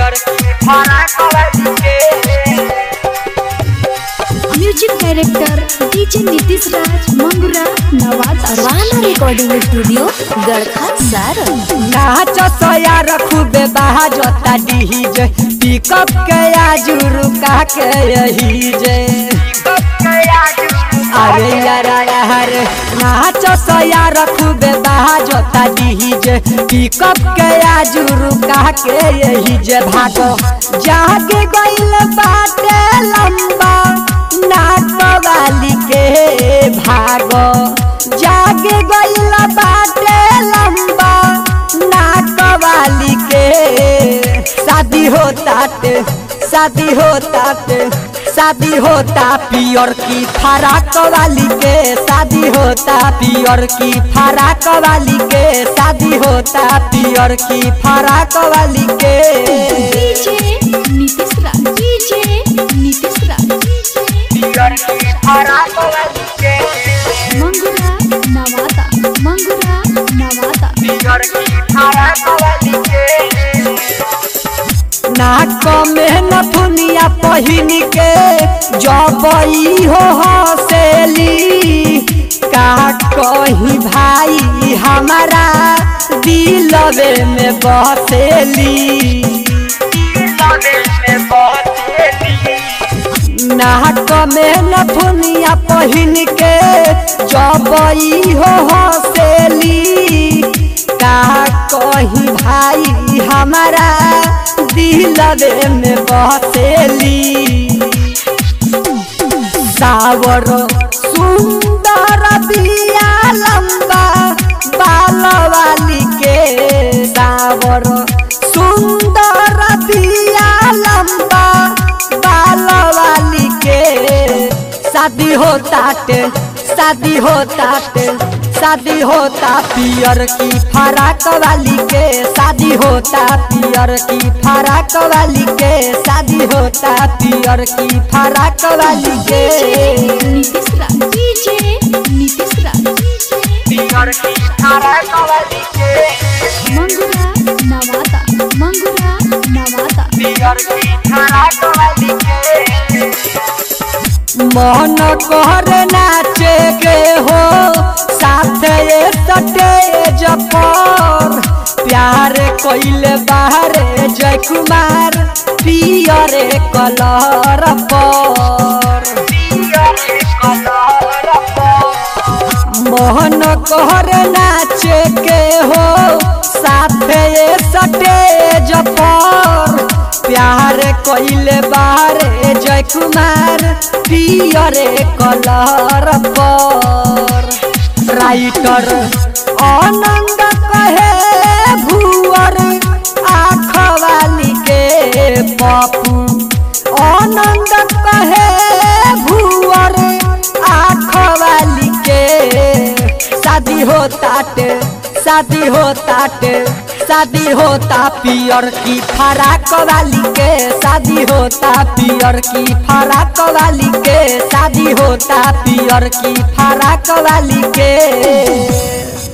पियर की फराक वाली के music director DJ Nitish Raj मंगुरा नवादा अरवाना रिकॉर्डिंग स्टूडियो गड़खा सारन नाच सया रखूबे बाजता डीजे पिकअप के आजू रुका के यही जे अरे यारा यार नाच सया रखूबे बाजता डीजे पिकअप के आजू रुका के यही जे भागो जागे गइल बाटे लंबा नाक वाली के भागो जागे गइल बाटे लंबा नाक वाली के शादी होता ते शादी होता ते शादी होता पियर की फराक वाली के शादी होता पियर की फराक वाली के शादी होता पियर की फराक वाली के डीजे नीतीश राज डीजे नीतीश राज पियर की फराक वाली के मंगुरा नवादा मंगुरा नवादा पियर की फराक वाली के नाक में नथुनिया पहिन के जबई हो हसेली का कही भाई हमारा दिलवे में बसेली नाक में नथुनिया पहिन के जबई हो हसेली का कही भाई हमारा दिलवे में बसेली सावर सुंदर बिया लंबा बाल वाली के सावर सुंदर बिया लंबा बाल वाली के शादी होता टे शादी होता टे शादी होता पियर की फराक वाली के शादी होता पियर की फराक वाली के शादी होता पियर की फराक वाली के नीतीश राज डीजे नीतीश राज पियर की फराक वाली के मंगुरा नवादा मंगुरा नवादा पियर की फराक वाली के मन कर नाचे के हो साथे सटेज पर प्यार कइले बाहरे जय कुमार पियरे कलर पर मोहन कहर नाचे के हो साथे सटेज पर प्यार कइले बारे जय कुमार पियरे कलर पर राइटर आनंद कहे भुअर आँख वाली के पपू आनंद कहे भुअर आँख वाली के शादी होता टे शादी होता टे शादी होता पियर की फराक वाली के शादी होता पियर की फराक वाली के शादी होता पियर की फराक वाली के